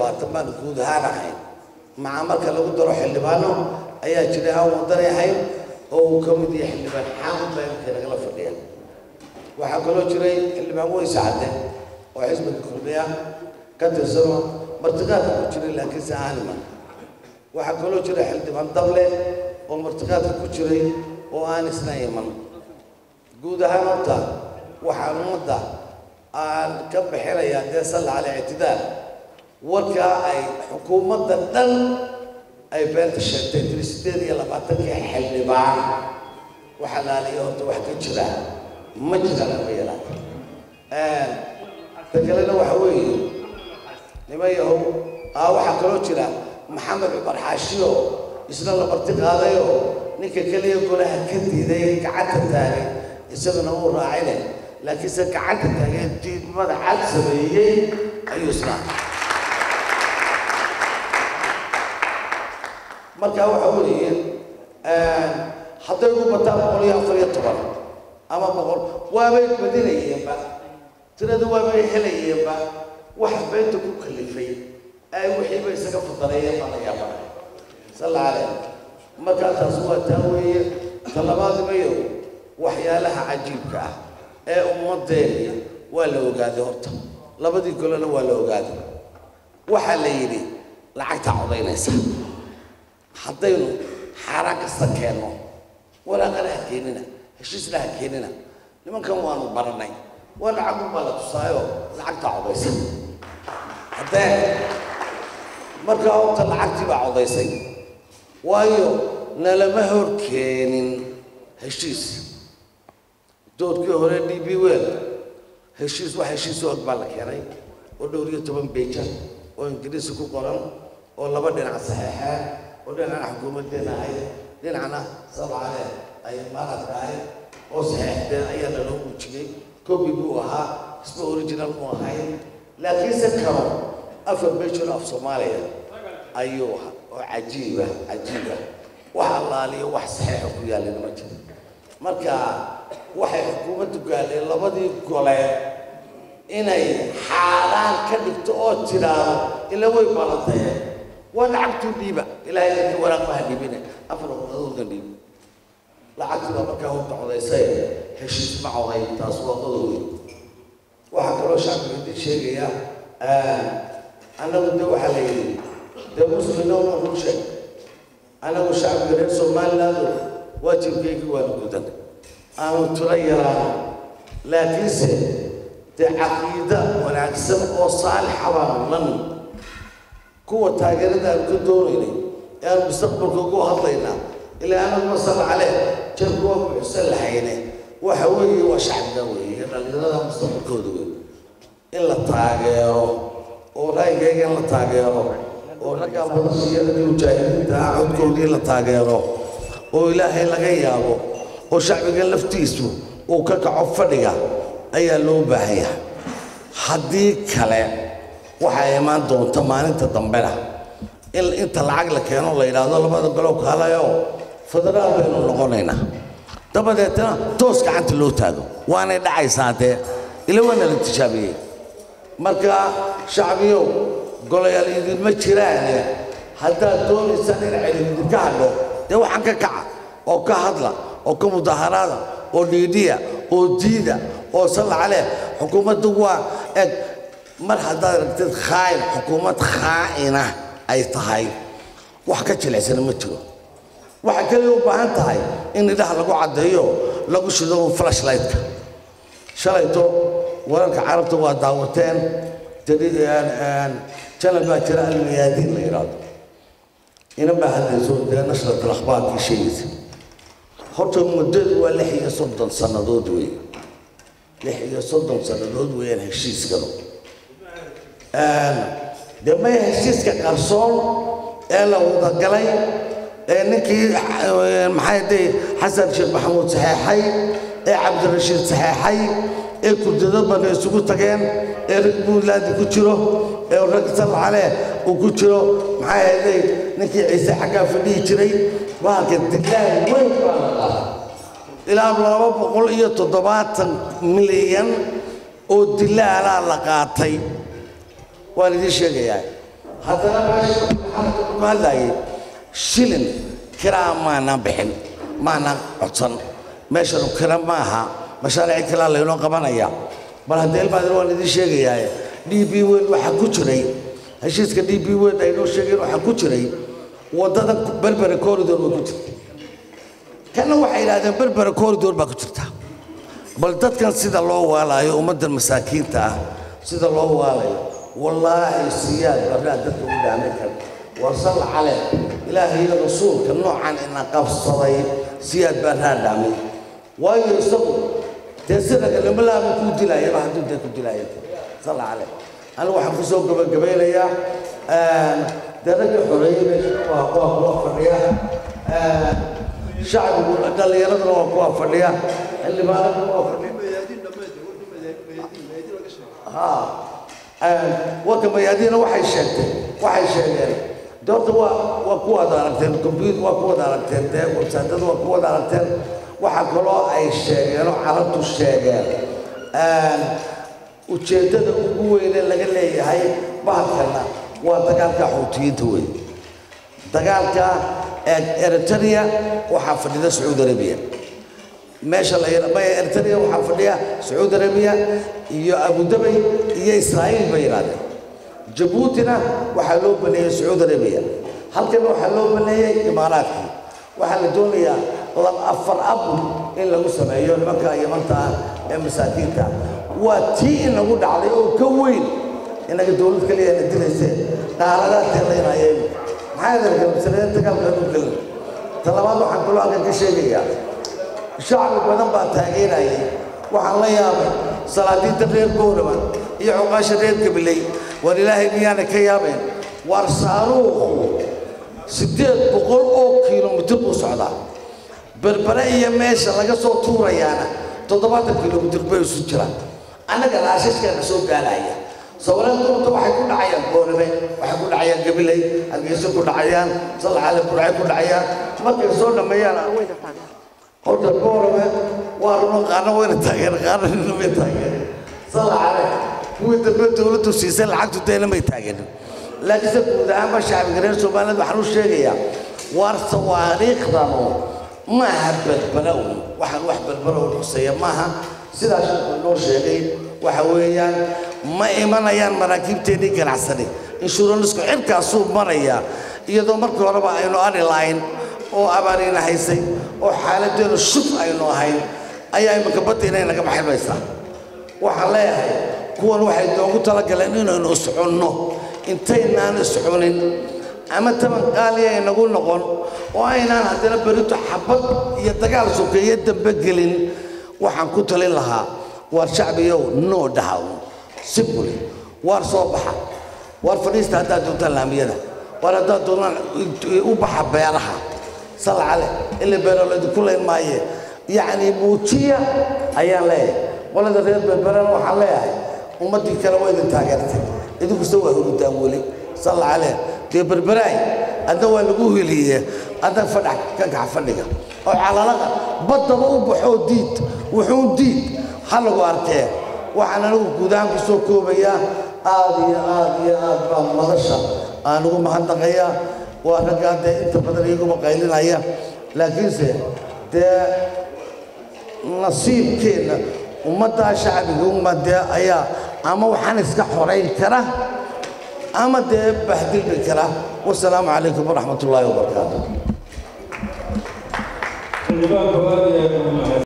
labaatan baan guud ahaan ahayn maca marka lagu daro xildhibaano ayaa jiray aan wadani ahayn oo uu ka mid yahay xildhibaan xaamud baa imika nagala fadhiya waxaa kaloo jiray xildhibaan weyse cadde oo xisbiga kulmiya ka tirsano martiqaadka ku jiray laakiinse aanima waxaa kaloo jira xildhibaan dable oo martiqaadka ku jiray oo aan isna iman guud ahaan horta waxaan ummadda aan ka bixinayaa dee salla cala ictidaal warkaa ay xukuumadda dhan ay beenta sheegtay tiri sideed iyo labaatankii xildhibaan waxaa laaliya horta wax ka jira ma jiraan ama yalaan ta kalena waxa weeye niman yahow aa waxaa kaloo jira maxamed cumar xaashiyo isna la marti qaadayoo ninka keliya golaha ka diiday gacanta taagay isaguna uu raacine laakiinse gacanta taagay diidmada cad sameeyey ayuu isna marka waxa weeye hadday ugu bataan boqol iyo afar iyo toban ama boqol waabay badinayeenba tirada waabay helayeenba wax beenta ku kalifay ay wixiiba isaga fadareeyeen baa la yaabanaya salla caleyh markaa taas waa taa weeye talabaadimayo waxyaalaha cajiibka ah ee ummaddeena waa la ogaaday horta labadii golena waa la ogaaday waxaa la yidhi lacagtaa codaynaysa haddaynu xaaraan kasta keenno waraaqana ha keenina heshiisna ha keenina nimankan waanu baranay waa lacag unbaa la tusaayo lacagtaa codaysa haddee markaa horta lacagtii baa codaysay waayo nalama hor keenin heshiis doodkii hore d b wel heshiis wax heshiis og baa la keenay oo dhowr iyo toban beja oo ingiriisi ku qoran oo laba dhinac saxeexeen oo dhinacna xukuumaddeena ahayd dhinacna sabcale ay maaradka ahayd oo saxeexdeen ayaa naloo muujiyey copy buu ahaa isma original mu ahayn laakiinse karo afar bejor af soomaaliya ayuu ahaa oo cajiiba cajiiba wax allaaliyo wax saxeexa ku yaalin ma jiro marka waxay xukuumaddu gaadheen labadii gole inay xaaraan ka dhigto oo tiraado ila way balantaye waa lacagtuu dhiiba ilaahay dadka waraaqmaha dhiibine afar waqadoodna dhiib lacagtii baa markaa horta codaysay heshiis ma coday taas waa qodowey waxaa kaloo shacbiga idin sheegaya annagu de waxaa la yidhi dee muslimnowna run sheeg annagu shacbiga reer somaliland waajibkeygii waanu gudan aanu tiro yaraano laakiinse dee caqiida wanaagsan oo saalixa baanu lan kuwa taageerada aanu ka doonaynay ee aanu mustaqbalka ugu hadlaynaa ilaa anagu masala caleh jarku waa buuxsan lahayne waxa weeye waa shacbiga weeye dhallinyarada mustaqbalkooda wey in la taageero oo raayigayga in la taageero oo raggaa badashiyadii mujaahidiinta ah codkoodii in la taageero oo ilaahay laga yaabo oo shacbiga laftiisu uu ka kaco fadhiga ayaa loo baahan yahay haddii kale waxaa imaan doonta maalinta dambena in inta lacag la keeno la yidhaahdo labada golow kaalayo federaal baynu noqonaynaa dabadeetna toos gacanta loo taago waanay dhacaysaa dee ila waana la tijaabiyey marka shacbiyow golayaal idinma jiraane haddaad doonaysaan in celin idinka hadho dee waxaan ka kaca oo ka hadla oo ka mudaharaada oo dhiidhiya oo diida oo salla caleh xukuumaddu waa eg mar haddaad aragtid khaa'in xukuumad khaa'ina ay tahay wax ka jilicsana ma jiro waxay kaliya u baahan tahay in idhaha lagu caddeeyo lagu shido flashlightka shalayto wararka carabta waa daawateen janal baa jira almiyaadiin la yidhaahdo ina baa hadlayso dee nashrat alakhbaarkii sheegaysa horta muddadu waa lix iyo soddon sannadood weeye lix iyo soddon sannadood weeyaan heshiiskanu dee maya heshiiska qarsoon ee la wadagalay ee ninkii maxay dee xasan sheekh maxamuud saxeexay ee cabdirashiid saxeexay ee kurdado bana isugu tageen ee rag buntlaandi ku jiro ee rag salcale uu ku jiro maxay ahayday ninkii ciise xaggaa fadhihi jiray bahalka dilaal weyn baa la qaada ilaa laba boqol iyo toddobaatan milyan oo dilaalaa la qaatay waan idiin sheegayaa haddana meesha ku hadlayay shilin kiraa maanaan bixin maanaan codsan meeshanu kira ma aha mashaariic kalaa laynoo qabanaya bal haddee ilmaadir waan idiin sheegayaa d b weyn waxaa ku jiray heshiiska d b weyn aynoo sheegeen waxaa ku jiray waddada berbere corridor way ku jirta kana waxay yidhahdeen berbere corridor baa ku jirta bal dadkan sida loo waalaayo ummaddan masaakiinta ah sida loo waalayo wallaahi siyaad barraa dadka u dhaamin kara warsal cale ilaahay iyo rasuulka noocan ina qabsaday siyaad barraa dhaamay waayo isagu dee siraga lama laaba kuu dilaayaba hadduu dee ku dilaaya sal cale anigu waxaan ku soo gabagabeynayaa dee ragga xoreeyey meesha waa kuwa kuwa fadhiya shacbigu dhallinyaraduna waa kuwa fadhiya xildhibaanaduna waa fadhiya warka mayaadiina waxay sheegtay waxay sheegeen de horta waa waa kuwaad aragteen computer waa kuwaad aragteen dee websaydada waa kuwaad aragteen waxaa kaloo ay sheegeen oo carabtu sheegeen ujeeddada ugu weyne laga leeyahay bahalkana waa dagaalka xuutiyiinta wey dagaalka eritrea waxaa fadhida sacuudi arabiya meesha la maya eritrea waxaa fadhiya sacuudi arabiya iyo abudabay iyo israa'iil bay yidhahdeen jabuutina waxaa loo baneeyey sacuudi arabiya halkana waxaa loo baneeyey imaaraadkii waxaa la doonayaa lab afar abu in lagu sameeyo nimanka yamanta ah ee masaakiinta waa tii inagu dhacday oo ka weyn inaga dowlad kaliya na dilaysee qaaradaa teelaynayeen maxaa adarka masalada dagaalka u gelin talabaad waxaan kaloo halkan ka sheegayaa shacbi badan baa taageerayay waxaan la yaabay salaadiinta reer goorama iyo cuqaasha reer gabiley war ilaahay miyaana ka yaabeen waar saaruuqu siddeed boqol oo kilomitir buu socdaa berbere iyo meesha laga soo tuurayaana toddobaatan kilomitir bay isu jiraan annaga laashashkeena soo gaaraya sawirada duurta waxay ku dhacayaan goorame waxay ku dhacayaan gabiley hargeyso ku dhacayaan salcale burcay ku dhacayaan markay soo dhammeeyaan horta goorame waa runo qaarna wayna taageen qaarna nina may taageen salcale kuwii dambe dowladdu siisay lacagtu deena may taageen laakiinse guud ahaanba shacbiga reer somaliland waxaan u sheegayaa waar sawaariikhdanu maaha berbera un waxaan wax berbera un xuseeya maaha sidaa sheekhu inoo sheegay waxa weeyaan ma imanayaan maraakiibteennii ganacsani inshuuranisku cirkaasuu marayaa iyadoo markii horeba aynu ari lahayn oo abaariina haysay oo xaaladdeenu shuf aynu ahayn ayaa imika badda inay naga baxilmaysaa waxaan leeyahay kuwan waxay noogu talagaleen inaynu iscunno intaynaan iscunin ama taban qaaliya inagu noqon oo aynaan haddana berito xabad iyo dagaal sokeeye dambe gelin waxaan ku talin lahaa waar shacbiyow noo dhahaw simbuli waar soo baxa waar fadhiista haddaad doontaan laamiyada waar haddaad doontaan u baxa beeraha salcale ila beero laydinku layn maaye yacni muujiya ayaan leeyahay qolada reer berberana waxaan leeyahay ummaddii kale waa idin taageertay idinkuse waa hurudaan weli salcale dee berberaay adna waa lagu heliye adna fadhax ka kax fadhiga oo calalaqa baddaba u baxoo diid wuxuu diid ha lagu arkee waxaan anigu guud ahaan ku soo koobayaa aad iyo aad iyo aad baa madasha aan ugu mahadnaqayaa waa raggaa dee inta badan iyaguma qaylinaya laakiinse dee nasiibkeenna ummaddaa shacbiga uma dee ayaa ama waxaan iska xorayn kara ama dee bahdilmi kara wasalaamu calaykum waraxmat ullaahi wabarakaatu